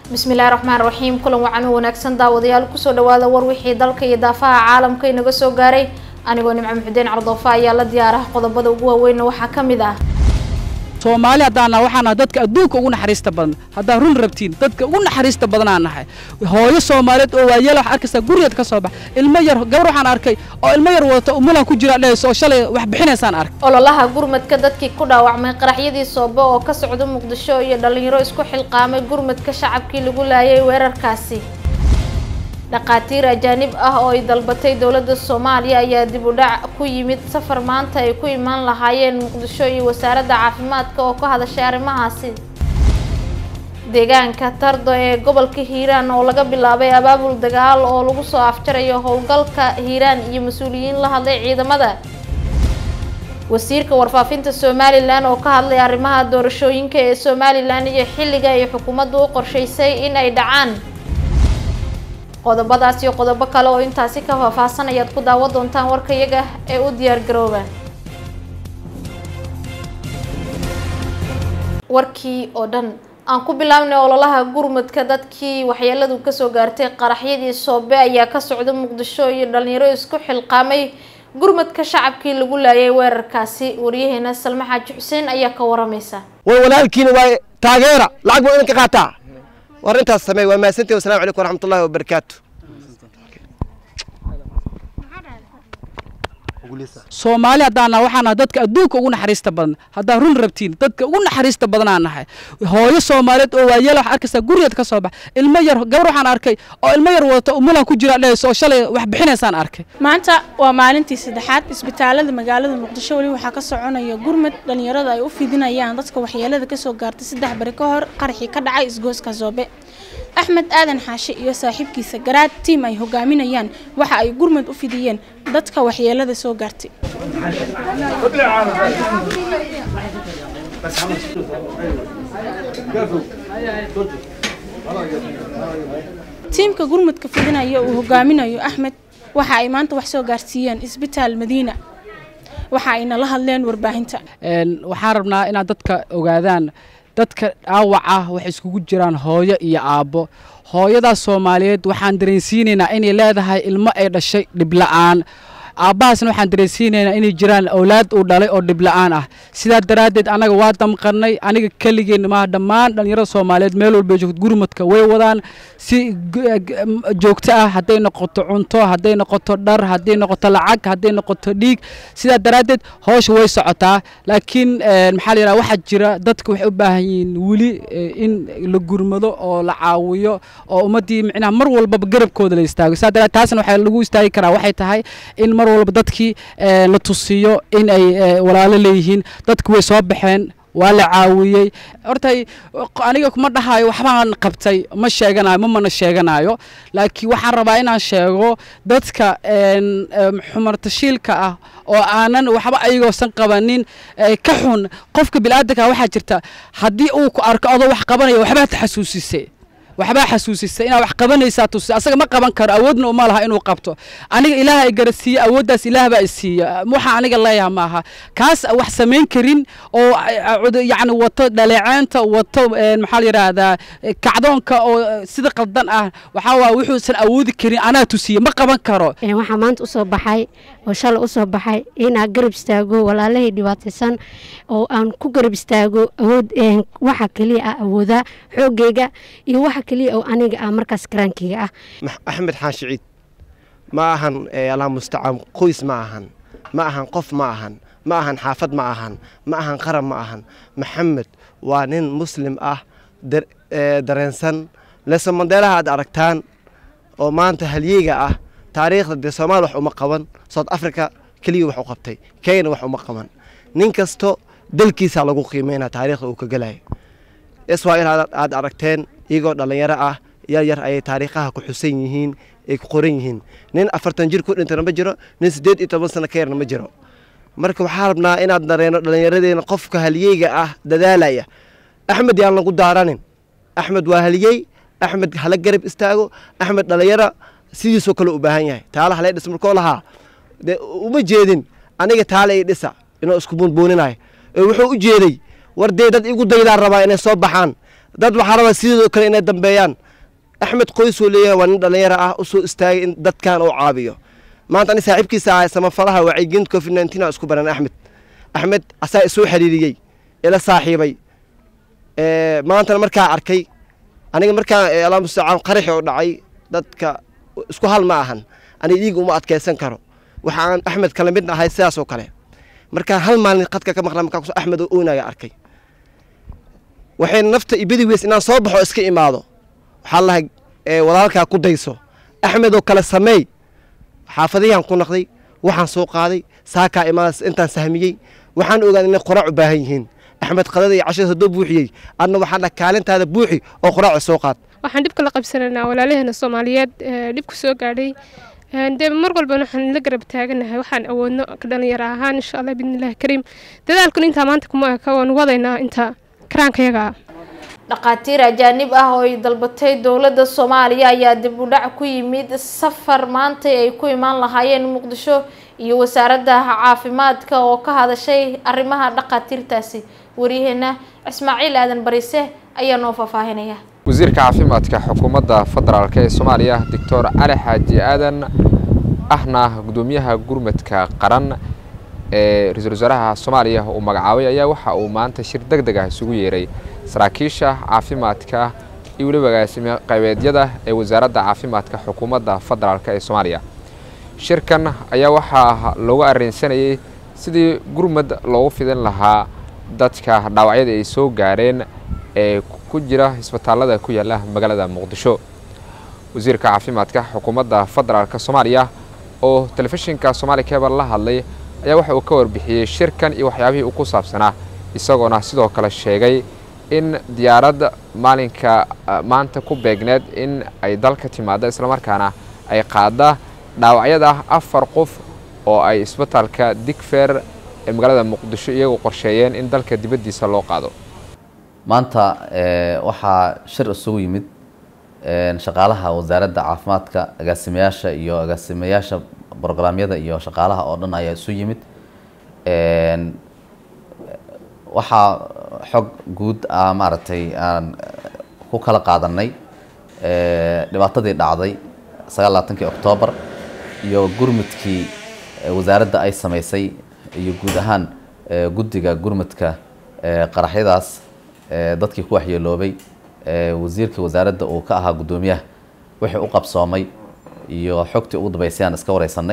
bismillahi raxmaan raxiim kulan wacan u wanaagsan daawadayaal kusoo dhawaada war wixii dalka iyo daafaha caalamka inaga soo gaaray anigoo nimco muxudiin cardoofa ayaa la diyaaraha qodobada ugu waaweynna waxaa ka mid ah soomaali haddaan nahay waxaan nahay dadka adduunka ugu naxariista badan haddaad run rabtiin dadka ugu naxariista badanaan nahay hooyo soomaaliyeed oo waayeel wax arkaysaa gurigeed ka soo bax ilmo yar gabar waxaan arkay oo ilmo yar wadata umulan ku jira dhehayso oo shalay wax bixinaysaan arkay ololaha gurmadka dadkii ku dhaawacmay qaraxyadii soobe oo ka socda muqdisho iyo dhalinyaro isku xilqaamay gurmadka shacabkii lagu laayay weerarkaasi dhaqaatiir ajaanib ah oo ay dalbatay dowladda soomaaliya ayaa dib u dhac ku yimid safar maanta ay ku imaan lahaayeen muqdisho iyo wasaaradda caafimaadka oo ka hadashay arrimahaasi deegaanka tardo ee gobolka hiiraan oo laga bilaabay abaabul dagaal oo lagu soo afjarayo howlgalka hiiraan iyo mas-uuliyiin la hadlay ciidamada wasiirka warfaafinta somalilan oo ka hadlay arrimaha doorashooyinka ee somalilan iyo xilliga ay xukuumaddu u qorshaysay in ay dhacaan qodobadaas iyo qodobo kale oo intaasi ka faahfaahsan ayaad ku daawan doontaan warka iyaga ee u diyaar garooba warkii oo dhan aan ku bilaabnay ololaha gurmadka dadkii waxyeeladu kasoo gaartay qaraxyadii soobe ayaa ka socda muqdisho iyo dhalinyaro isku xilqaamay gurmadka shacabkii lagu laayay weerarkaasi waryaheena salme xaaji xuseen ayaa ka waramaysa way walaalkiina waa taageera lacag buu idinka qaataa war intaas samey waa mahadsantihi wasalaamu calaykum waraxmatullahi wabarakaatu soomaali haddaan nahay waxaan nahay dadka adduunka ugu naxariista badan haddaad run rabtiin dadka ugu naxariista badanaan nahay hooyo soomaaliyeed oo waayeel wax arkaysaa gurigeed ka soo bax ilmo yar gabar waxaan arkay oo ilmo yar wadata umulan ku jira dhehayso oo shalay wax bixinaysaan arkay maanta waa maalintii saddexaad isbitaalada magaalada muqdisho weli waxaa ka soconaya gurmad dhalinyarada ay u fidinayaan dadka waxyeelada kasoo gaartay saddex bari ka hor qaraxii ka dhacay isgooska zoobe axmed aadan xaashe iyo saaxiibkiisa garaad tiim ay hogaaminayaan waxa ay gurmad u fidiyeen dadka waxyeelada soo gaartay tiimka gurmadka fidinaya uu hogaaminayo axmed waxa ay maanta wax soo gaarsiiyeen isbitaal madiina waxa ayna la hadleen warbaahinta waxaan rabnaa inaad dadka ogaadaan dadka dhaawaca waxay iskugu jiraan hooyo iyo aabbo hooyadaas soomaaliyeed waxaan dareensiinaynaa inay leedahay ilmo ay dhashay dhibla'aan aabbahaasna waxaan dareensiinaynaa inay jiraan awlaad uu dhalay oo dhibla'aan ah sidaa daraaddeed annaga waa damqannay aniga keligeenna maaha dhammaan dhallinyarada soomaaliyeed meel walba joogto gurmadka way wadaan si joogto ah hadday noqoto cunto hadday noqoto dhar hadday noqoto lacag hadday noqoto dhiig sidaa daraaddeed howsha way socotaa laakiin maxaa la yidhaha waxaa jira dadka waxay u baahan yihiin weli in la gurmado oo la caawiyo oo ummaddii micnaha mar walbaba garabkooda la istaago sidaa daraaddeed taasna waxaa lagu istaagi karaa waxay tahay in mar walba dadkii la tusiyo in ay walaalo leeyihiin dadku way soo baxeen waa la caawiyey horta aniga kuma dhahayo waxbaan qabtay ma sheeganayo ma mana sheeganayo laakiin waxaan rabaa inaan sheego dadka xumartashiilka ah oo aanan waxba ayagoosan qabanin ka xun qofka bilaadanka waxaa jirta haddii uu ku arko adoo wax qabanaya waxbaa taxasuusisay waxbaa xasuusisay inaad wax qabanaysaa tusi asaga ma qaban karo awoodna uma laha inuu qabto aniga ilaah ay garasiiye awooddaas ilaah baa isiiya waxa aniga leeyaha maaha kaas wax samayn karin oo yacni wato dhaleeceenta wato maxaa la yidhaahdaa kacdoonka oo sida qaldan ah waxaa waaya wuxuusan awoodi karin anaa tusiye ma qaban karo waxaa maanta usoo baxay oo shalay usoo baxay inaa garab istaago walaalahii dhibaataysan oo aan ku garab istaago awood waxa keliya ah awoodaa xoogayga iyo waxa keliya oo aniga ah markaas karaankeyga ah axmed xaashi ciid ma ahan allah mustacaan qoys ma ahan ma ahan qof ma ahan ma ahan xaafad ma ahan ma ahan qaran ma ahan maxamed waa nin muslim ah dareensan leso mandeelaha aad aragtaan oo maanta halyeyga ah taariikhda dee soomaali wax uma qaban south africa keliya wax u qabtay kenya wax uma qaban nin kasto dalkiisa lagu qiimeynaa taariikhda uu ka gelayo israel aad aragteen iyagoo dhallinyaro ah yar yar ayay taariikhaha ku xusan yihiin ay ku qoran yihiin nin afartan jir ku dhintana ma jiro nin siddeed iyo toban sano ka yarna ma jiro marka waxaa rabnaa inaad dareeno dhallinyaradeena qofka halyeyga ah dadaalaya axmed yaan lagu daaranin axmed waa halyey axmed hala garab istaago axmed dhallinyaro sidiisoo kale u baahan yahay taala halee dhis markoo lahaa dee uma jeedin aniga taale i dhisa inuu isku buunbuuninayo wuxuu u jeeday war dee dad igu daydaan rabaa inay soo baxaan dad waxaa rabaa sidoo kale inay dambeeyaan axmed qoys uu leeyahay waa nin dhallinyaro ah u soo istaagay in dadkan uu caabiyo maanta ani saaxiibkiisa ahay samafalaha wacyigelinta covid nineteen aan isku baran axmed axmed asaa isoo xiriiriyey ila saaxiibay maantana markaa arkay aniga markaa allah mustacaan qaraxi oo dhacay dadka isku hal ma ahan aniga dhiig uma adkaysan karo waxaan axmed kala mid ahay sidaas oo kale markaa hal maalin qadka ka maqla markaa axmed oo oonaya arkay waxay nafta ibadi weys inaan soo baxo iska imaado waxaa lahay walaalkaa ku dayso axmed oo kale sameey xaafadihiaan ku naqday waxaan soo qaaday saakaa imaada intaan sahmiyey waxaan ogaaday inay qoraac u baahan yihiin axmed qadada iyo cashada haddoo buuxiyey adna waxaan dhaha kaalintaada buuxi oo qoraaca soo qaad waxaan dhibka la qabsanaynaa walaalaheena soomaaliyeed dhibku soo gaadhay dee mar walbana waxaan la garab taaganahay waxaan awoodno ka dhalinyaro ahaan insha allah biidnillahi kariim dadaalkun intaa maanta kuma eka waan wadaynaa inta karaankayaga ah dhakhaatiir ajaanib ah oo ay dalbatay dowladda soomaaliya ayaa dib u dhac ku yimid safar maantay ay ku imaan lahaayeen muqdisho iyo wasaaradda caafimaadka oo ka hadashay arrimaha dhakhaatiirtaasi waryaheena ismaaciil aadan barise ayaa noo faahfaahinaya wasiirka caafimaadka xukuumadda federaalk ee soomaaliya doctor cali xaaji aadan ahna gudoomiyaha gurmadka qaran ee ra-iisul wasaaraha soomaaliya uu magacaabay ayaa waxa uu maanta shir deg deg ah isugu yeeray saraakiisha caafimaadka iyo weliba agaasime qaybeedyada ee wasaaradda caafimaadka xukuumadda federaalk ee soomaaliya shirkan ayaa waxaa loogu arrinsanayay sidii gurmad loogu fidin lahaa dadka dhaawacyada ay soo gaareen ee ku jira isbitaallada ku yaalla magaalada muqdisho wasiirka caafimaadka xukuumadda federaalk soomaaliya oo telefishinka somaali cable la hadlay ayaa waxa uu ka warbixiyey shirkan iyo waxyaabihii uu ku saabsanaa isagoona sidoo kale sheegay in diyaaradda maalinka maanta ku beegneed in ay dalka timaado islamarkaana ay qaada dhaawacyada afar qof oo ay isbitaalka digfer ee magaalada muqdisho iyagoo qorsheeyeen in dalka dibaddiisa loo qaado maanta waxaa shir isugu yimid shaqaalaha wasaaradda caafimaadka agaasimayaasha iyo agaasimayaasha brograamyada iyo shaqaalaha oo dhan ayaa isu yimid waxaa xog guud ah maaragtay aan ku kala qaadanay dhibaatadii dhacday sagaal labaatankii oktoobar iyo gurmudkii wasaaradda ay samaysay iyo guud ahaan guddiga gurmudka qaraxyadaas dadkii ku waxyeeloobay wasiirka wasaaradda uu ka ahaa guddoomiyaha wixii u qabsoomay iyo xogtii ugu dambeysay aan iska wareysanay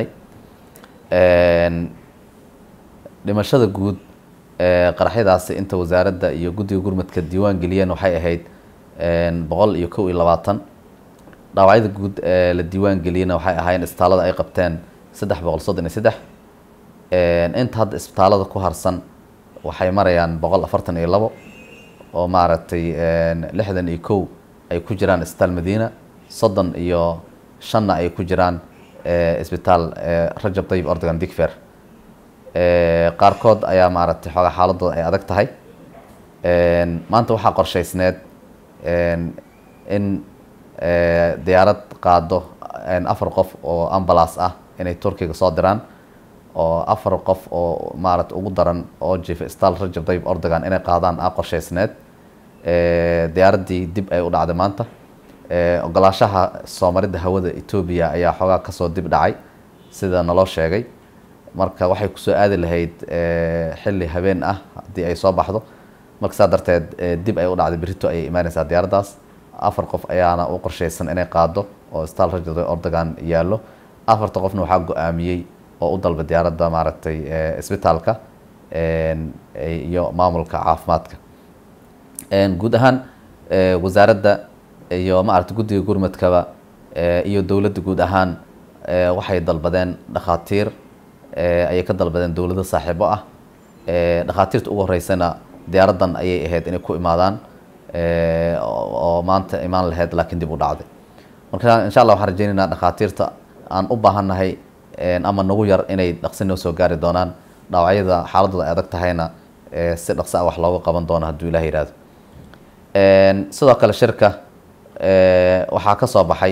dhimashada guud qaraxyadaasi inta wasaaradda iyo guddiga gurmudka diiwaan geliyeen waxay ahayd boqol iyo kow iyo labaatan dhaawacyada guud ee la diiwaan geliyena waxay ahaayeen isbitaallada ay qabteen saddex boqol soddon iyo saddex inta hadda isbitaallada ku harsan waxay marayaan boqol afartan iyo labo oo maaragtay lixdan iyo kow ay ku jiraan isbitaal madiina soddon iyo shanna ay ku jiraan isbitaal rajab tayib ordogan digfer qaarkood ayaa maaragtay xoogaa xaaladooda ay adag tahay maanta waxaa qorshaysneed in diyaarad qaado afar qof oo ambulance ah inay turkiga soo diraan oo afar qof oo maarata ugu daran oo jifa isbitaal rajab tayib ordogan inay qaadaan a qorshaysneed diyaaraddii dib ay u dhacday maanta ogolaashaha soomaridda hawada etoobiya ayaa xoogaa kasoo dib dhacay sida naloo sheegay marka waxay kusoo aadi lahayd xilli habeen ah haddii ay soo baxdo marka saa darteed dib ay u dhacday berito ayay imaaneysaa diyaaraddaas afar qof ayaana u qorshaysan inay qaado oo isbitaal rajab tayib ordogan yaallo afarta qofna waxaa go-aamiyey oo u dalba diyaaradda maaragtay isbitaalka iyo maamulka caafimaadka guud ahaan wasaaradda iyo maaragtay guddiga gurmadkaba iyo dowladda guud ahaan waxay dalbadeen dhakhaatiir ayay ka dalbadeen dowlado saaxiibo ah dhakhaatiirta ugu horeysana diyaaraddan ayay ahayd inay ku imaadaan oo maanta imaan lahayd laakiin dib u dhacday marka insha allah waxaan rajeynaynaa dhakhaatiirta aan u baahannahay ama nagu yar inay dhaqsi noo soo gaari doonaan dhaawacyada xaaladooda ay adag tahayna si dhaqsi ah wax looga qaban doono hadduu ilaah yihahdo sidoo kale shirka waxaa ka soo baxay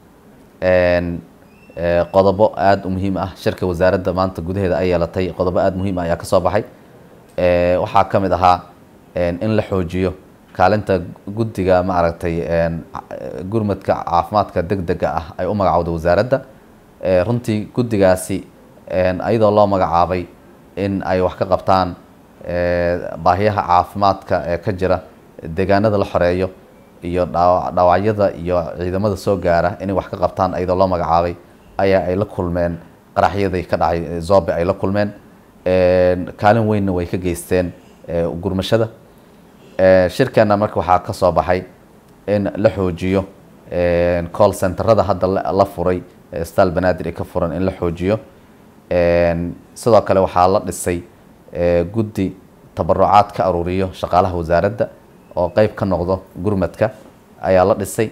qodobo aada u muhiim ah shirka wasaaradda maanta gudaheeda ay yeelatay qodobo aada muhiim ah ayaa ka soo baxay waxaa ka mid ahaa in la xoojiyo kaalinta guddiga maaragtay gurmadka caafimaadka degdega ah ay u magacowda wasaaradda runtii guddigaasi iyadoo loo magacaabay in ay wax ka qabtaan baahiyaha caafimaadka ee ka jira deegaanada la xoreeyo iyo dhaawacyada iyo ciidamada soo gaara inay wax ka qabtaan iyadoo loo magacaabay ayaa ay la kulmeen qaraxyadii ka dhacay zobe ay la kulmeen kaalin weynna way ka geysteen gurmashada shirkeena marka waxaa ka soo baxay in la xoojiyo call centerada hadda la furay stal banaadir ka furan in la xoojiyo sidoo kale waxaa la dhisay guddi tabarucaad ka aruuriyo shaqaalaha wasaaradda oo qeyb ka noqdo gurmadka ayaa la dhisay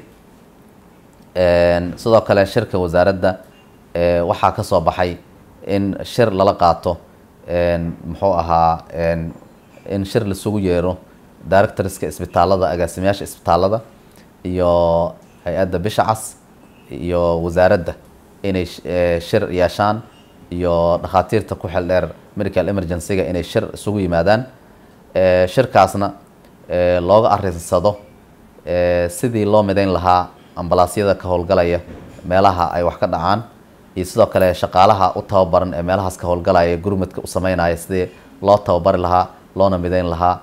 sidoo kale shirka wasaaradda waxaa ka soo baxay in shir lala qaato muxuu ahaa in shir laisugu yeero directorska isbitaalada agaasimayaasha isbitaalada iyo hay-adda bisha cas iyo wasaaradda inay shir yeeshaan iyo dhakhaatiirta ku xil dheer medical emergency-ga inay shir isugu yimaadaan shirkaasna looga arinsado sidii loo midayn lahaa ambalaasyada ka howlgalaya meelaha ay wax ka dhacaan iyo sidoo kale shaqaalaha u tababaran ee meelahaas ka howlgalaya gurmadka u sameynaya sidii loo tababari lahaa loona midayn lahaa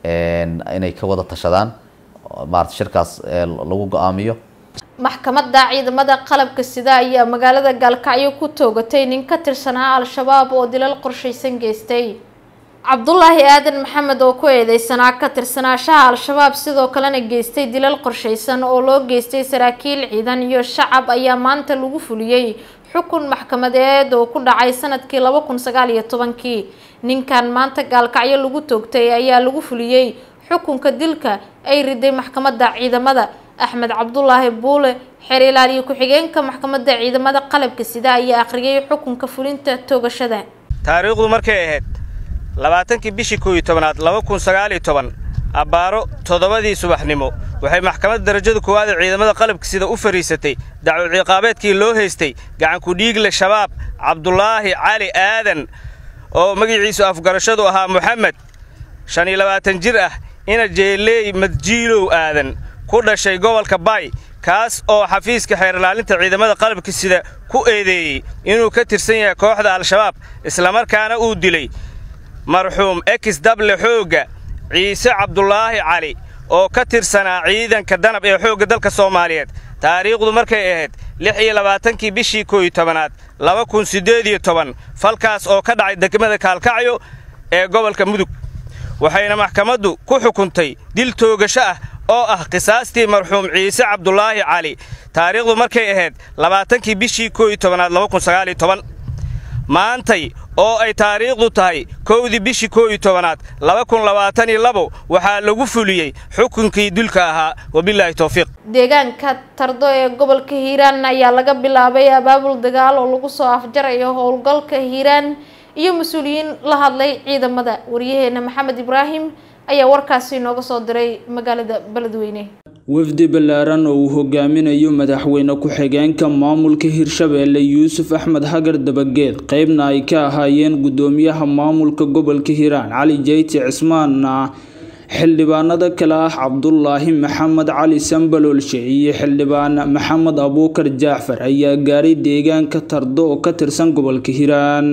inay ka wada tashadaan maarata shirkaas lagu go-aamiyo maxkamadda ciidamada qalabka sida ayaa magaalada gaalkacyo ku toogatay nin ka tirsanaa al-shabaab oo dilal qorshaysan geystay cabdulaahi aadan maxamed oo ku eedeysanaa ka tirsanaashaha al-shabaab sidoo kalena geystay dilal qorshaysan oo loo geystay saraakiil ciidan iyo shacab ayaa maanta lagu fuliyey xukun maxkamadeed oo ku dhacay sanadkii laba kun sagaal iyo tobankii ninkan maanta gaalkacyo lagu toogtay ayaa lagu fuliyey xukunka dilka ay riday maxkamadda ciidamada axmed cabdulaahi buule xeer ilaaliye ku-xigeenka maxkamadda ciidamada qalabka sida ayaa akhriyay xukunka fulinta toogashada taariikhdu markay ahayd labaatankii bishii koow iyo tobanaad laba kun sagaal iyo toban abbaaro toddobadii subaxnimo waxay maxkamadda darajada koowaad ee ciidamada qalabka sida u fadhiisatay dacwo ciqaabeedkii loo haystay gacanku dhiigle shabaab cabdulaahi cali aadan oo magaciisu afgarashadu ahaa moxamed shan iyo labaatan jir ah ina jeeleey madjiilow aadan ku dhashay gobolka baay kaas oo xafiiska xeerlaalinta ciidamada qalabka sida ku eedeeyey inuu ka tirsan yahay kooxda al-shabaab islamarkaana uu dilay marxuum ekis dable xoogga ciise cabdulaahi cali oo ka tirsanaa ciidanka danab ee xoogga dalka soomaaliyeed taariikhdu markay ahayd lix iyo labaatankii bishii koow iyo tobanaad laba kun siddeed iyo toban falkaas oo ka dhacay degmada kaalkacyo ee gobolka mudug waxayna maxkamaddu ku xukuntay dil toogasho ah oo ah qisaastii marxuum ciise cabdulaahi cali taariikhdu markay ahayd labaatankii bishii koow iyo tobanaad laba kun sagaal iyo toban maantay oo ay taariikhdu tahay kowdii bishii koow iyo tobanaad laba kun labaatan iyo labo waxaa lagu fuliyey xukunkii dulka ahaa wabilaahi towfiiq deegaanka tardo ee gobolka hiiraan ayaa laga bilaabay abaabul dagaal oo lagu soo afjarayo howlgalka hiiraan iyo mas-uuliyiin la hadlay ciidamada waryaheena maxamed ibraahim ayaa warkaasi inooga soo diray magaalada beledweyne wafdi ballaaran oo uu hogaaminayo madaxweyne ku-xigeenka maamulka hirshabeelle yuusuf axmed hagar dabageed qeybna ay ka ahaayeen guddoomiyaha maamulka gobolka hiiraan cali jeyti cismaanna xildhibaanada kale ah cabdulaahi maxamed cali sambaloolshe iyo xildhibaan maxamed abuukar jaacfar ayaa gaaray deegaanka tardo oo ka tirsan gobolka hiiraan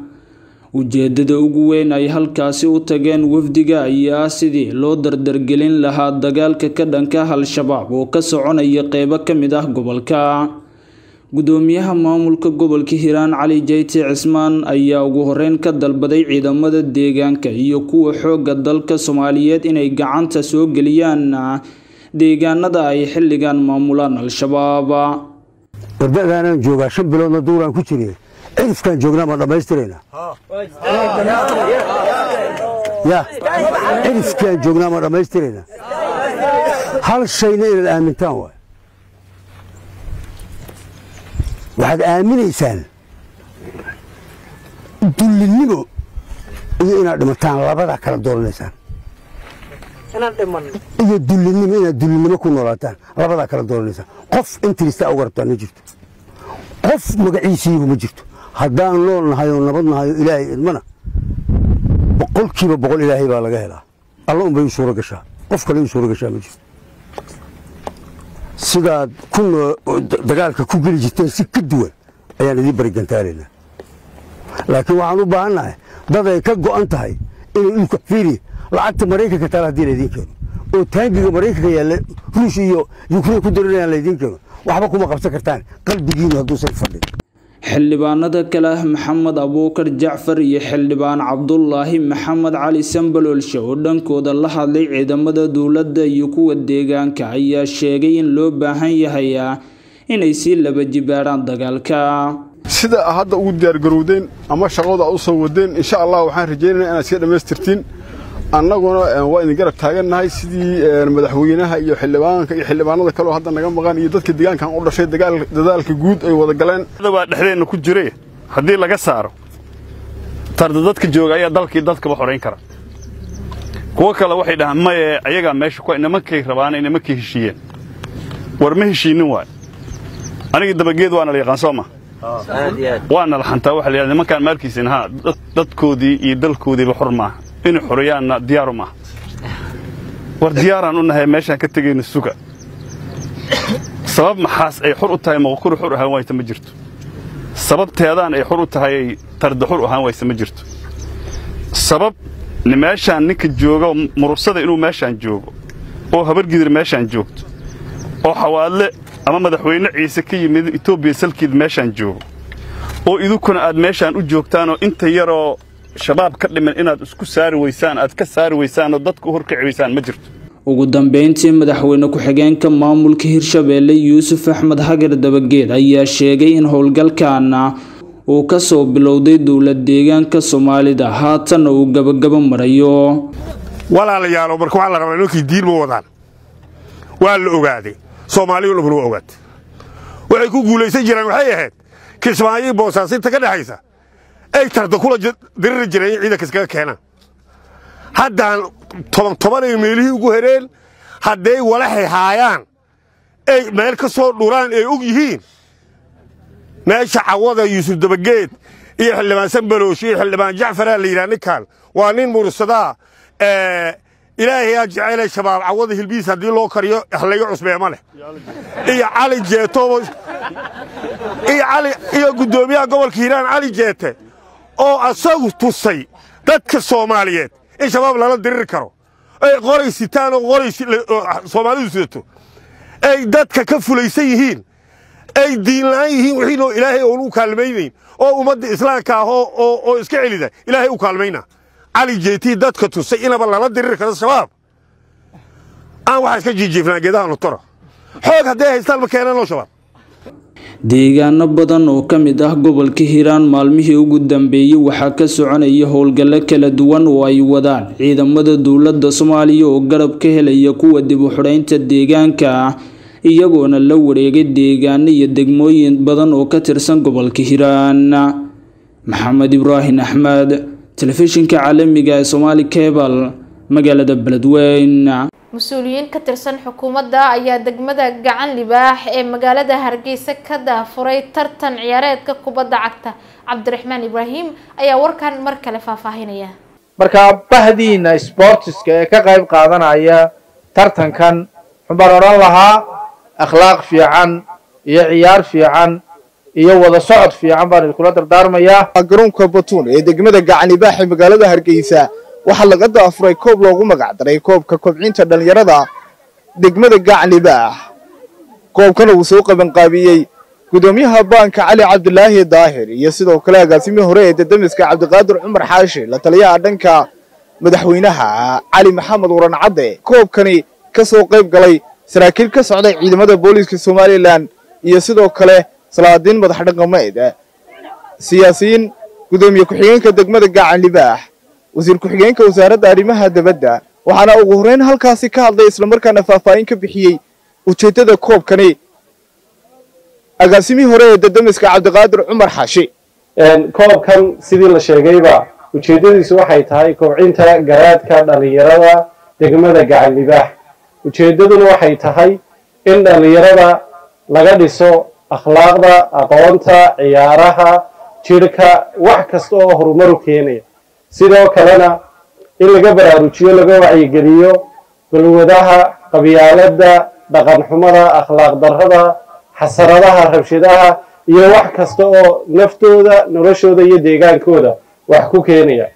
ujeedada ugu weyn ay halkaasi u tageen wafdiga ayaa sidii loo dardargelin lahaa dagaalka ka dhanka al-shabaab oo ka soconaya qeybo ka mid ah gobolka guddoomiyaha maamulka gobolka hiiraan cali jeyti cismaan ayaa ugu horeyn ka dalbaday ciidamada deegaanka iyo kuwa xoogga dalka soomaaliyeed inay gacanta soo geliyaan deegaanada ay xilligan maamulaan al-shabaab warbadaanaan joogaa shan biloodna duuraan ku jire cirifkaan joognaa ma dhammaystirayna ya cirifkaan joognaa ma dhammaystirayna hal shayna inaad aamintaan waay waxaad aaminaysaan dullinimo iyo inaad dhimataan labadaa kala dooranaysaan iyo dullinimo inaad dullinimo ku noolaataan labadaa kala dooranaysaan qof intiristaa uga rabtaan ma jirto qof magaciisiigu ma jirto haddaan nool nahay oo nabad nahay oo ilaahay idmana boqolkiiba boqol ilaahay baa laga helaa alla un bay u suuro gashaa qof kale uu suuro gashaa ma jirto sidaad ku dagaalka ku geli jirteen si ka duwan ayaan idiin barigantaalaynaa laakiin waxaan u baahannahay dad ay ka go'an tahay inay dhulka fiiri lacagta maraykanka taala haddii laydiin keeno oo taangiga maraykanka yaalla ruush iyo yukrain ku darinayaan laydiin keeno waxba kuma qabsan kartaan qalbigiinu hadduusan fadhin xildhibaanada kale ah maxamed abuukar jacfar iyo xildhibaan cabdulaahi maxamed cali sambaloolshe oo dhankooda la hadlay ciidamada dowladda iyo kuwa deegaanka ayaa sheegay in loo baahan yahay inay sii laba jibaaraan dagaalka sida hadda ugu diyaargarowdeen ama shaqada u soo wadeen insha allah waxaan rajaynaynaa inaad iska dhammaystirtiin annaguna waa idin garab taagannahay sidii madaxweynaha iyo xildhibaanka iyo xildhibaanada kaleoo hadda naga maqan iyo dadka deegaankan u dhashay dadaalka guud ay wada galeen baa dhexdeenna ku jiray haddii laga saaro tarda dadka jooga ayaa dalkii dadkaba xorayn kara kuwo kale waxay dhahaan maye ayagaa meesha ku nimankay rabaana nimankay heshiiyeen war ma heshiinin waay anigii dabageed waana la yaqaan soo ma waana la xantaa waxa la yidhahda nimankaan maalkiisin haa dadkoodii iyo dalkoodiiba xor maaha inay xoreeyaanna diyaaru maaha war diyaaraan u nahay meeshaan ka tegayna suga sabab maxaas ay xor u tahay maqokuri xor ahaan waysa ma jirto sababteedaan ay xor u tahay tarda xor ahaan waysa ma jirto sabab meeshaan ninka jooga murursada inuu meeshaan joogo oo habargidir meeshaan joogto oo xawaadle ama madaxweyne ciise ka yimid etoobiya salkiid meeshaan joogo oo idinkuna aad meeshaan u joogtaanoo inta yaroo shabaab ka dhiman inaad isku saari weysaan aad ka saari weysaanoo dadka u horkaci weysaan ma jirto ugu dambeyntii madaxweyne ku-xigeenka maamulka hirshabeelle yuusuf axmed hagar dabageed ayaa sheegay in howlgalkaana uu ka soo bilowday dowlad deegaanka soomaalida haatanna uu gabagabo marayo walaalayaalo marka waxaa la rabaa nimankii diin ma wadaan waa la ogaaday soomaaliyu dhamuna waa ogaatay waxay ku guulaysan jireen waxay ahayd kismaayo boosaasinta ka dhexaysa ay tarda kula diriri jireen in ciidanka iskaga keenaan haddaan toban tobanay meelihii ugu hereen hadday walaxay haayaan ay meel ka soo dhuraan ay og yihiin meesha cawada yuusuf dabageed iyo xildhibaan sanbaloosh iyo xildhibaan jacfaraa la yidhaha ninkan waa nin mursadaa ilaahayaa jeceelay shabaab cawada hilbiis haddii loo kariyo halayga cusbeema leh iyo cali jeeto iyo guddoomiyaha gobolka hiiraan cali jeete oo asagu tusay dadka soomaaliyeed in shabaab lala diriri karo ay qoray sitaan oo qoray soomaalidu sidato ay dadka ka fulaysan yihiin ay diinla'aan yihiin wixiinoo ilaahay oon u kaalmaynayn oo ummadda islaamka ah oo iska celida ilaahay u kaalmayna cali jeetii dadka tusay inaba lala diriri karo shabaab aan waxaa iska jiijiifnaa geedaha nutoro xoog hadday haystaan ma keenanoo shabaab deegaano badan oo ka mid ah gobolka hiiraan maalmihii ugu dambeeyey waxaa ka soconaya howlgallo kala duwan oo ay wadaan ciidamada dowladda soomaaliya oo garab ka helaya kuwa dib u xidhaynta deegaanka iyagoona la wareegay deegaano iyo degmooyin badan oo ka tirsan gobolka hiiraan maxamed ibraahim axmed telefishinka caalamiga ee somaali cebal magaalada beledweyne mas-uuliyiin ka tirsan xukuumadda ayaa degmada gacan libaax ee magaalada hargeysa ka daafuray tartan ciyaareedka kubadda cagta cabdiraxmaan ibraahim ayaa warkan mar kale faahfaahinaya markaa bahdiina sbortiska ee ka qayb qaadanaya tartankan xubaan odhan lahaa akhlaaq fiican iyo ciyaar fiican iyo wada socod fiican baan idinkula dardaarmayaa garoonka batuun ee degmada gacan libaax ee magaalada hargeysa waxaa laga daafuray koob loogu magacdaray koobka kobcinta dhallinyarada degmada gacan libaax koobkana uu soo qabanqaabiyey gudoomiyaha baanka cali cabdulaahi daahir iyo sidoo kale agaasimihii hore ee dadamiska cabdiqaadir cumar xaashi la taliyaha dhanka madaxweynaha cali maxamed waran cadde koobkani ka soo qayb galay saraakiil ka socday ciidamada booliiska somalilan iyo sidoo kale salaadiin madax dhaqameed siyaasiyiin gudoomiye ku-xigeenka degmada gacan libaax wasiir ku-xigeenka wasaaradda arrimaha dabadda waxaana ugu horreyn halkaasi ka hadlay islamarkaana faahfaahin ka bixiyey ujeeddada koobkani agaasimihii hore ee dadamiska cabdiqaadir cumar xaashi koobkan sidii la sheegayba ujeeddadiisu waxay tahay kobcinta garaadka dhallinyarada degmada gacan libaax ujeeddaduna waxay tahay in dhallinyarada laga dhiso akhlaaqda aqoonta ciyaaraha jidhka wax kasta oo horumaru keenaya sidoo kalena in laga baraarujiyo laga wacyigeliyo balwadaha qabyaaladda dhaqan xumada akhlaaq darrada xasaradaha rabshadaha iyo wax kasta oo naftooda noloshooda iyo deegaankooda wax ku keenaya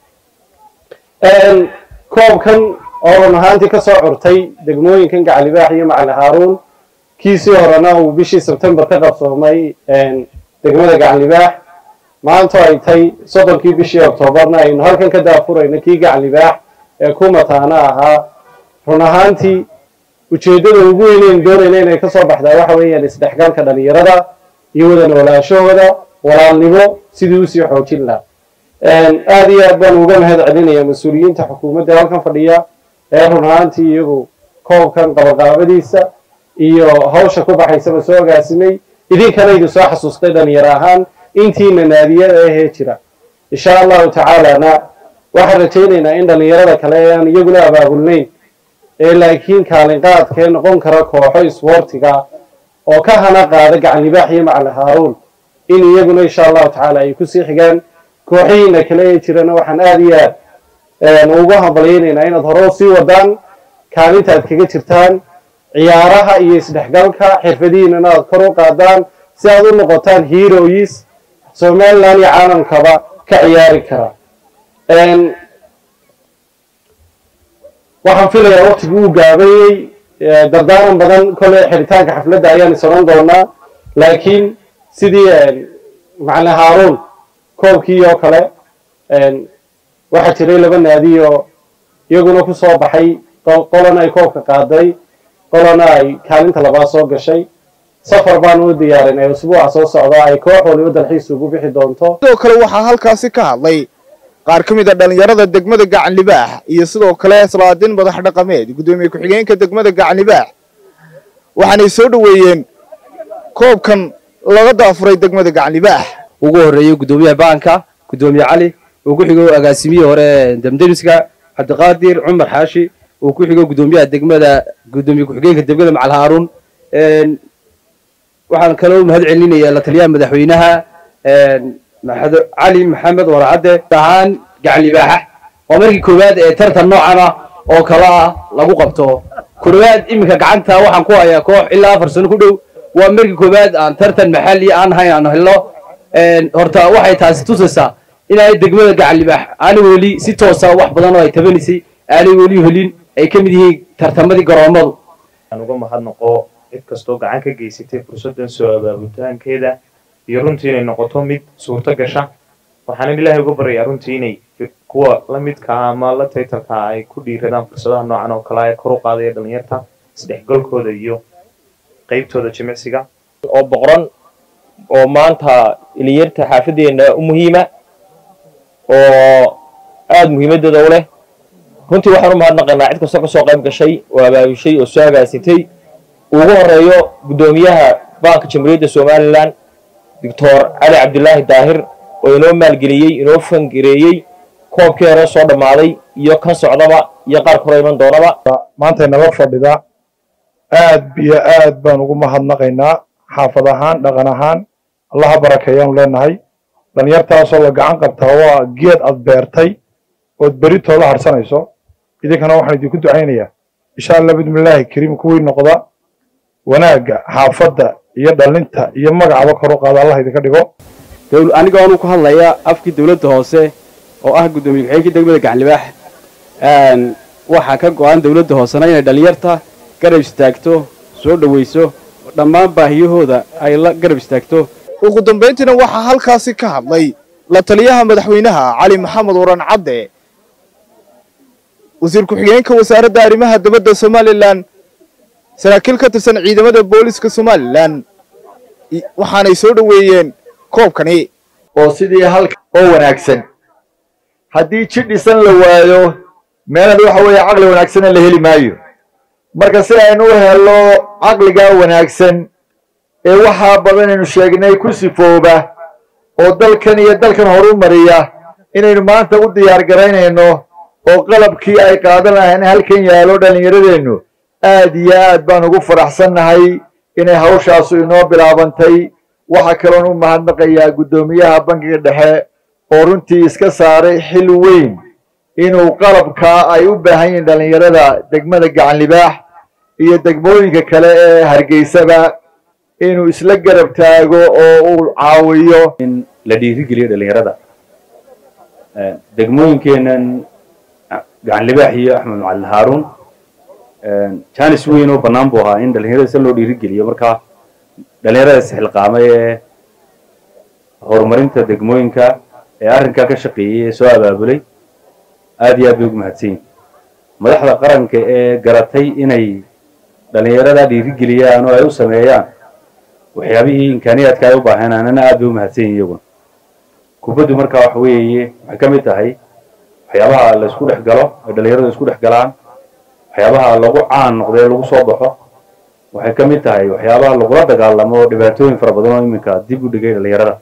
koobkan oo run ahaantii ka soo curtay degmooyinkan gacalibaax iyo macali haaruun kiisii horena uu bishii sebtembar ka qabsoomay degmada gacalibaax maanta ay tay soddonkii bishii oktoobarna aynu halkan ka daafurayno kii gacalibaax ee ku mataana ahaa run ahaantii ujeeddada ugu weynaynu doonayna inay ka soo baxdaa waxa weeyaan isdhexgalka dhalinyarada iyo wada noolaanshahooda walaalnimo sidii usii xoojin lahaa aada iyo aad baan uga mahad celinayaa mas-uuliyiinta xukuumadda halkan fadhiya ee run ahaantii iyagu koobkan qabaqaabadiisa iyo hawsha ku baxaysaba soo agaasimay idinkana idin soo xasuustay dhalinyaro ahaan intiina naadiyada ahee jira insha allahu tacaalana waxaan rajaynaynaa in dhalinyarada kale ee aan iyaguna abaabulnayn ee laakiin kaalinqaadkee noqon kara kooxo isboortiga oo ka hana qaada gacanlibaax iyo macali haaruun in iyaguna insha allahu tacaala ay kusii xigaan kooxihiina kale ee jirana waxaan aada iyo aad ugu hambalyaynaynaa inaad hore u sii wadaan kaalintaad kaga jirtaan ciyaaraha iyo isdhexgalka xirfadihiinana aad kor u qaadaan si aad u noqotaan heroes somaliland iyo caalamkaba ka ciyaari kara waxaan filayaa waqtigii uu gaabayey dardaaran badan kolley xiritaanka xafladda ayaan isaran doonaa laakiin sidii macali haaruun koobkii oo kale waxaa jiray laba naadi oo iyaguna ku soo baxay qolana ay koobka qaaday qolana ay kaalinta labaad soo gashay safar baan u diyaarinay usbuuca soo socda ay koox waliba dalxiis ugu bixi doonto sidoo kale waxaa halkaasi ka hadlay qaar ka mid a dhallinyarada degmada gacanlibaax iyo sidoo kale salaadiin madax dhaqameed guddoomiye ku-xigeenka degmada gacanlibaax waxaanay soo dhoweeyeen koobkan laga daafuray degmada gacanlibaax ugu horeeyey guddoomiyaha baanka guddoomiye cali uu ku xigo agaasimihii hore damdemiska cabdiqaadir cumar xaashi uu ku xigo guddoomiyaha degmada guddoomiye ku-xigeenka degmada macal haaruun waxaan kaloo mahad celinayaa la taliyaha madaxweynaha cali maxamed waracadde ahaan gacanlibaaxa waa markii koowaad ee tartan noocan ah oo kale ah lagu qabto koowaad iminka gacanta waxaan ku hayaa koox ilaa afar sano ku dhow waa markii koowaad aan tartan maxalli aan hayn aan helno horta waxay taasi tusaysaa inay degmada gacanlibaax aanay weli si toosa wax badan oo ay tabanisay aanay weli helin ay ka mid yihiin tartamadii garoomadu aan uga mahadnaqo cid kastoo gacan ka geysatay fursaddan soo abaabulitaankeeda iyo runtii inay noqoto mid suurto gasha waxaanan ilaahay uga baryayaa runtii inay kuwa la midka ama la taytalka ay ku dhiiradaan fursadaha noocan oo kale ee kor u qaadaya dhalinyarta isdhexgalkooda iyo qaybtooda jimicsiga oo boqoran oo maanta dhalinyarta xaafadeena u muhiima oo aada muhiimadeeda u leh runtii waxaan u mahadnaqaynaa cid kastoo kasoo qayb gashay oo abaabushay oo soo agaasintay ugu horeeyo guddoomiyaha baanka jamhuuriyadda somalilan doctor cali cabdilaahi daahir oo inoo maalgeliyey inoo fangareeyey koobkii hore soo dhammaaday iyo kan socdaba iyo qaar koro iman doonaba maanta inala fadhida aad iyo aad baan ugu mahadnaqaynaa xaafad ahaan dhaqan ahaan allaha barakeeyaanu leenahay dhalinyartaasoo la gacan qabtaa waa geed aad beertay ood beritooda harsanayso idinkana waxaan idinku ducaynayaa insha allah bidmillaahi kariim kuwii noqda wanaagga xaafadda iyo dhalinta iyo magacaba kor u qaada allah idinka dhigo aniga oonu ku hadlaya afkii dowladda hoose oo ah guddoomiye ku-xigeenkii degmada gacanlibaax waxaa ka go-an dowladda hoosena inay dhalinyarta garab istaagto soo dhowayso dhammaan baahiyahooda ay la garab istaagto ugu dambayntiina waxaa halkaasi ka hadlay la taliyaha madaxweynaha cali maxamed waran cadde wasiir ku-xigeenka wasaaradda arrimaha dibadda somalilan saraakiil ka tirsan ciidamada booliska somalilan waxaanay soo dhoweeyeen koobkani oo sidii halka oo wanaagsan haddii jid dhisan la waayo meelad waxa weeye caqli wanaagsanna la heli maayo marka si aynu u helno caqligaa wanaagsan ee waxaa badan aynu sheegnay ku sifooba oo dalkan iyo dalkan horu mariya inaynu maanta u diyaar garaynayno oo qalabkii ay qaadan lahayn halkan yaalo dhallinyaradeennu aad iyo aad baan ugu faraxsannahay inay hawshaasu inoo bilaabantay waxaa kaloon u mahadnaqayaa guddoomiyaha bankiga dhexe oo runtii iska saaray xil weyn inuu qalabkaa ay u baahan yihiin dhallinyarada degmada gacan libaax iyo degmooyinka kale ee hargeysaba inuu isla garab taago oo uu caawiyo in la dhiirigeliyo dhallinyarada degmooyinkeenan gacan libaax iyo axmed macalin haaruun janis weyn oo bannaan buu ahaa in dhallinyarada si loo dhiirigeliyo marka dhallinyarada isxilqaamay ee horumarinta degmooyinka ee arrinkaa ka shaqeeyey ee soo abaabulay aad iyo aad bay ugu mahadsan yihin madaxda qaranka ee garatay inay dhallinyarada dhiirigeliyaan oo ay u sameeyaan waxyaabihii imkaaniyaadka ay u baahanaanana aad bay u mahadsan yihin iyaguna kubaddu marka waxa weeye waxay ka mid tahay waxyaabaha la isku dhex galo ay dhallinyaradu isku dhex galaan waxyaabaha lagu caan noqday lagu soo baxo waxay ka mid tahay waxyaabaha lagula dagaalamo dhibaatooyin fara badan oo iminka dib u dhigay dhallinyarada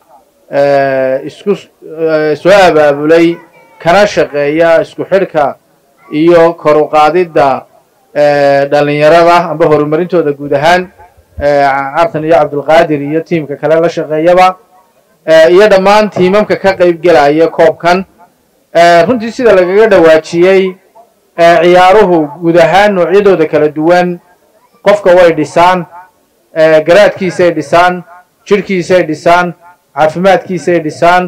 isku soo abaabulay kana shaqeeya isku xidhka iyo kor u qaadidda dhallinyarada amba horumarintooda guud ahaan cartan iyo cabdulqaadir iyo tiimka kale la shaqeeyaba iyo dhammaan tiimamka ka qayb gelaya koobkan runtii sida lagaga dhawaajiyey ciyaaruhu guud ahaan noocyadooda kala duwan qofka way dhisaan garaadkiisay dhisaan jidhkiisay dhisaan caafimaadkiisay dhisaan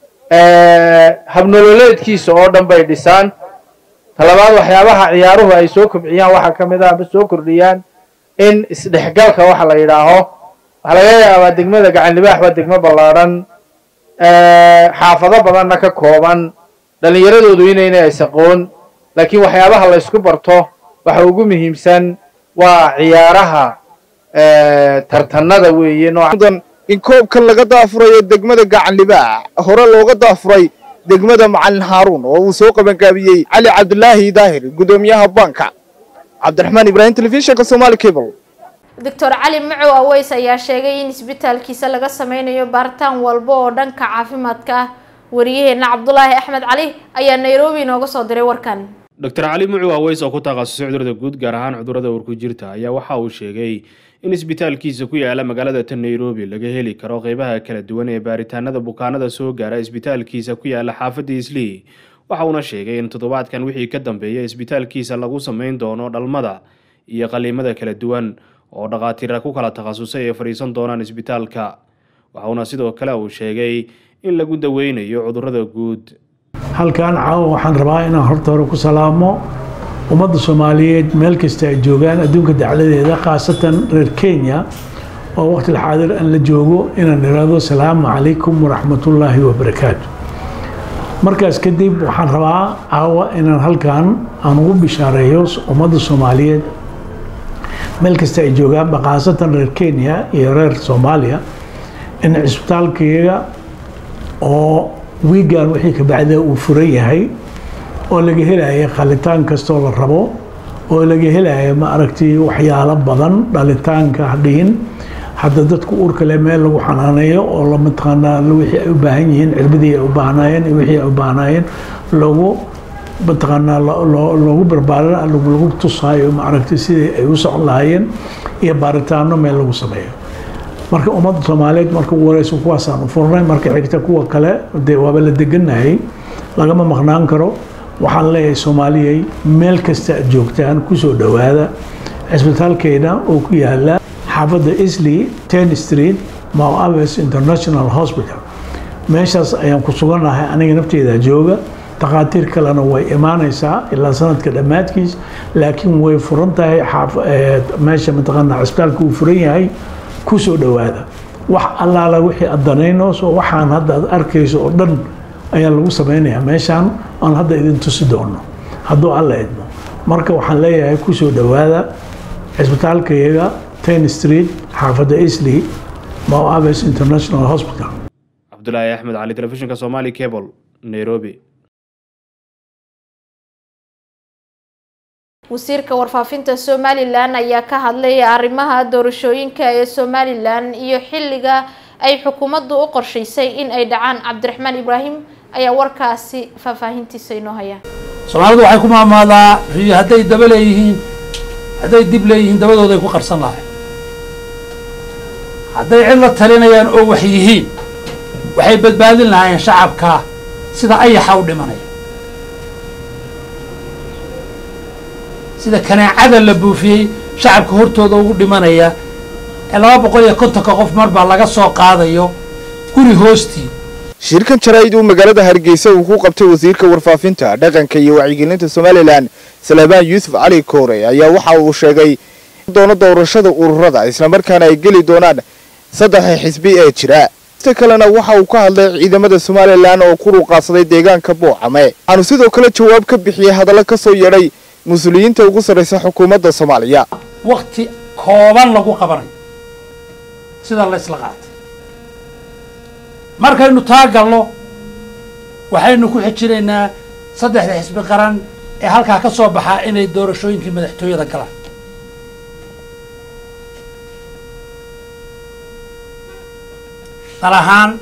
habnololeedkiisa oo dhan bay dhisaan talabaad waxyaabaha ciyaaruhu ay soo kobciyaan waxaa ka mid ah amba soo kordhiyaan in isdhexgalka waxa la yidhaaho waxaa laga yaabaa degmada gacan libaax waa degmo ballaadhan xaafado badanna ka kooban dhallinyaradoodu inayna isaqoon laakiin waxyaabaha la ysku barto waxa ugu muhiimsan waa ciyaaraha tartanada weeye nooca in koobkan laga daafurayo degmada gacan libaax hore looga daafuray degmada macalin haaruun oo uu soo qabangaabiyey cali cabdulaahi daahir gudoomiyaha banka cabdiraxmaan ibraahim telefishinka somaali cable doctor cali macow aweys ayaa sheegay in isbitaalkiisa laga sameynayo baaritaan walba oo dhanka caafimaadka ah wariyaheena cabdulaahi axmed cali ayaa nairobi inooga soo diray warkan doctor cali mucu aweys oo ku takhasusay cudurada guud gaar ahaan cudurada uurku jirta ayaa waxa uu sheegay in isbitaalkiisa ku yaala magaalada tan nairobi laga heli karo qeybaha kala duwan ee baaritaanada bukaanada soo gaara isbitaalkiisa ku yaala xaafadda islii waxa uuna sheegay in toddobaadkan wixii ka dambeeya isbitaalkiisa lagu sameyn doono dhalmada iyo qaliimada kala duwan oo dhakhaatiira ku kala takhasusay ay fadhiisan doonaan isbitaalka waxauna sidoo kale uu sheegay in lagu daweynayo cudurada guud halkan caawa waxaan rabaa inaan horta hore ku salaamo ummadda soomaaliyeed meel kasta ay joogaan adduunka dacladeeda khaasatan reer kenya oo waqti xaadir aan la joogo inaan iraahdo salaamu calaykum waraxmatullaahi wabarakaatu markaas kadib waxaan rabaa caawa inaan halkan aan ugu bishaareeyo ummadda soomaaliyeed meel kasta ay joogaanba khaasatan reer kenya iyo reer soomaaliya in cisbitaalkayga oo wiigan wixii ka bacda uu furan yahay oo laga helaya qalitaan kastoo la rabo oo laga helaya ma aragtay waxyaalo badan dhalitaanka hadhihin hadda dadku uurka leh meel lagu xanaaneeyo oo la mataqaanaa wixii ay u baahan yihiin cirbadii ay u baahnaayeen iyo wixii ay u baahnaayeen lagu mataqaanaa loogu barbaarin lagu tusaayo ma aragtay sidii ay u socon lahaayeen iyo baaritaano meel lagu sameeyo marka ummadda soomaaliyeed marka ugu horeysa kuwaasaan u furnay marka xigta kuwa kale dee waaba la deganahay lagama maqnaan karo waxaan leeyahay soomaaliyey meel kasta aad joogtaan kusoo dhowaada cisbitaalkeena oo ku yaala xaafadda isley ten street mount aves international hospital meeshaas ayaan ku sugannahay aniga nafteeda jooga takhaatiir kalena way imaanaysaa ilaa sanadka dhammaadkiis laakiin way furan tahay meesha mataqaanaa cisbitaalka uu furan yahay kusoo dhowaada wax allaala wixii aad danaynayso waxaan hadda aad arkayso oo dhan ayaa lagu sameynayaa meeshaan aan hadda idin tusi doono hadduu alla idmo marka waxaan leeyahay kusoo dhowaada cisbitaalkayaga ten street xaafadda isley mount aves international hospital cabdulaahi axmed cali telefishinka somali cable nairobi wasiirka warfaafinta somalilan ayaa ka hadlay arrimaha doorashooyinka ee somalilan iyo xilliga ay xukuumaddu u qorshaysay in ay dhacaan cabdiraxmaan ibraahim ayaa warkaasi faahfaahintiisa inoo haya soomaalidu waxay ku maamaadaa riyo hadday daba leeyihiin hadday dib leeyihiin dabadooday ku qarsan lahay hadday cid la talinayaan oo wax yihiin waxay badbaadin lahaayeen shacabka sida ayaxa u dhimanaya sida kanaacada la buufiyey shacabka hortooda ugu dhimanaya ee laba boqol iyo kontonka qof mar baa laga soo qaadayo guri hoostii shirkan jaraa'id uu magaalada hargeysa uu ku qabtay wasiirka warfaafinta dhaqanka iyo wacyigelinta somalilan salabaan yuusuf cali koore ayaa waxa uu sheegay doono doorashada ururada islamarkaana ay geli doonaan saddexa xisbi ee jira ista kalena waxa uu ka hadlay ciidamada somalilan oo ku ruuqaadsaday deegaanka buucame waxaanu sidoo kale jawaab ka bixiyey hadallo ka soo yeedhay mas-uuliyiinta ugu sarraysa xukuumadda soomaaliya wakti kooban lagu qabanayo sida la ysla qaatay markaynu taa galno waxaynu ku xijinaynaa saddexda xisbi qaran ee halkaa ka soo baxaa inay doorashooyinkii madaxtooyada galaan dal ahaan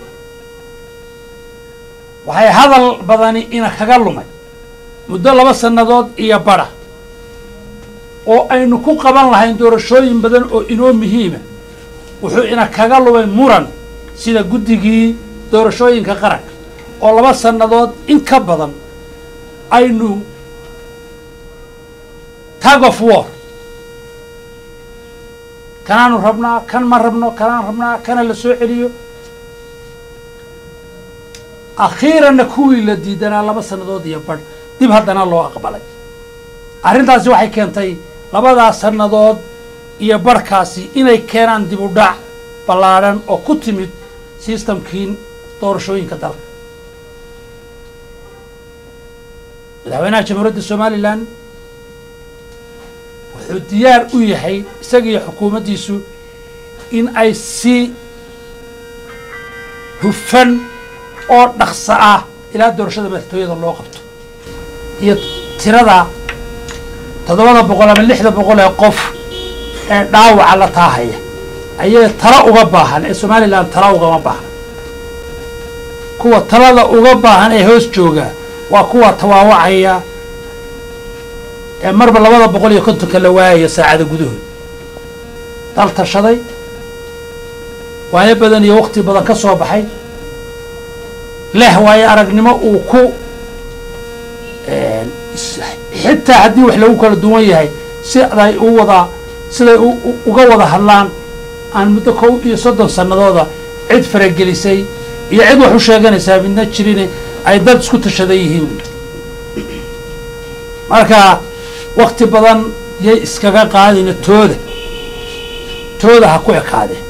waxay hadal badani ina kaga lumay muddo laba sannadood iyo badha oo aynu ku qaban lahayn doorashooyin badan oo inoo muhiima wuxuu ina kaga lumay muran sida guddigii doorashooyinka qaranka oo laba sannadood in ka badan aynu tag of war kanaanu rabnaa kan ma rabno kanaan rabnaa kana la soo celiyo akhiiranna kuwii la diidanaa laba sannadood iyo badh dib haddana loo aqbalay arrintaasi waxay keentay labadaas sannadood iyo barhkaasi inay keenaan dib u dhac ballaadhan oo ku timid sistamkii doorashooyinka dalka madaxweynaha jamhuuriyadda somalilan wuxuu diyaar u yahay isagiiyo xukuumaddiisu in ay si hufan oo dhaqso ah ilaa doorashada madaxtooyada loo qabto iyo tirada toddobada boqol ama lixda boqol ee qof ee dhaawaca la taahaya ayay tala uga baahan ee somalilan tala ugama baahan kuwa talada uga baahan ee hoos jooga waa kuwa tawaawacaya ee marba labada boqol iyo kontonka la waayaya saacada gudahood dal tashaday waayo badan iyo wakti badan ka soo baxay leh waayo aragnimo uu ku xitaa haddii wax lagu kala duwan yahay siday u wada siday uga wada hadlaan aan muddo kow iyo soddon sannadooda cid faragelisay iyo cid wax u sheeganaysaa midna jirine ay dad isku tashadan yihiin marka wakti badan yay iskaga qaadina tooda tooda ha ku ekaadeen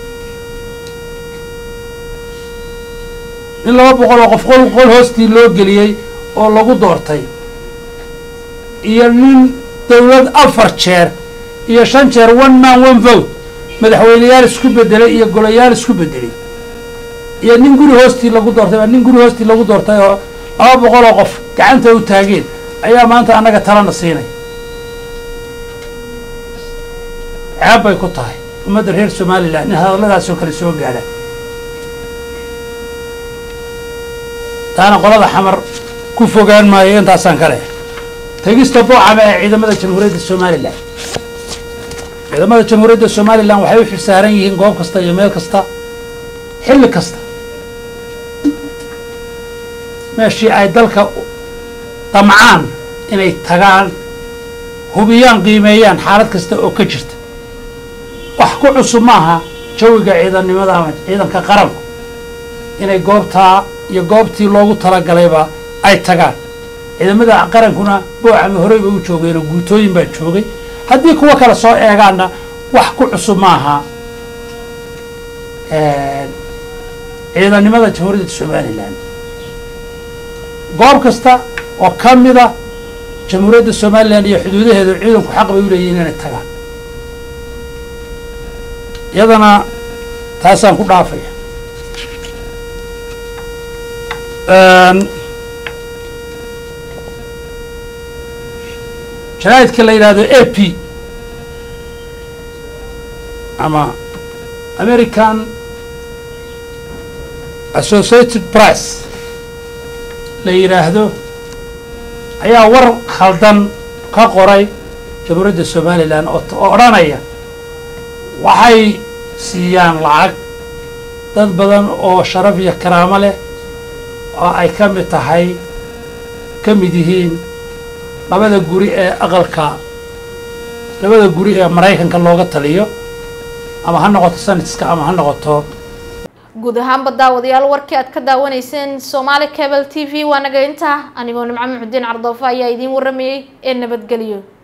in laba boqol oo qof qol qol hoostii loo geliyey oo lagu doortay iyo nin dawlad afar jeer iyo shan jeer one man one vote madaxweyneyaal isku bedelay iyo golayaal isku bedelay iyo nin guri hoostii lagu doortay nin guri hoostii lagu doortay oo laba boqol oo qof gacanta u taageen ayaa maanta annaga talana siinay ceeb bay ku tahay ummadda reer somalilan in hadalladaasoo kale soo gaadhaan taana qolada xamar ku fogaan maayo intaasaan ka leh tegista boocama ee ciidamada jamhuuriyadda somalilan ciidamada jamhuuriyadda somalilan waxay u xilsaaran yihiin goob kasta iyo meel kasta xilli kasta meeshii ay dalka damcaan inay tagaan hubiyaan qiimeeyaan xaalad kasta oo ka jirta wax ku cusub maaha jawiga ciidannimada ama ciidanka qaranku inay goobtaa iyo goobtii loogu talagalayba ay tagaan ciidamada qarankuna boocama horey bay u joogeenoo guutooyin baa joogay haddii kuwa kale soo eegaanna wax ku cusub maaha ciidannimada jamhuuriyadda somalilan goob kasta oo ka mida jamhuuriyadda somalilan iyo xuduudaheedu ciidanku xaq bay u leeyihin inay tagaan iyadana taasaan ku dhaafaya jaraa'idka la yidhaahdo a p ama american associated press la yidhaahdo ayaa war khaldan ka qoray jamhuuriyadda somalilan oo odhanaya waxay siiyaan lacag dad badan oo sharaf iyo karaamo leh oo ay ka mid tahay ka mid yihiin labada guri ee aqalka labada guri ee maraykanka looga taliyo ama ha noqoto sanadska ama ha noqoto guud ahaanba daawadayaal warkii aad ka daawanayseen Somali Cable TV waa naga intaa anigoo nimco muxudiin cardoofa ayaa idiin waramayay ee nabadgelyo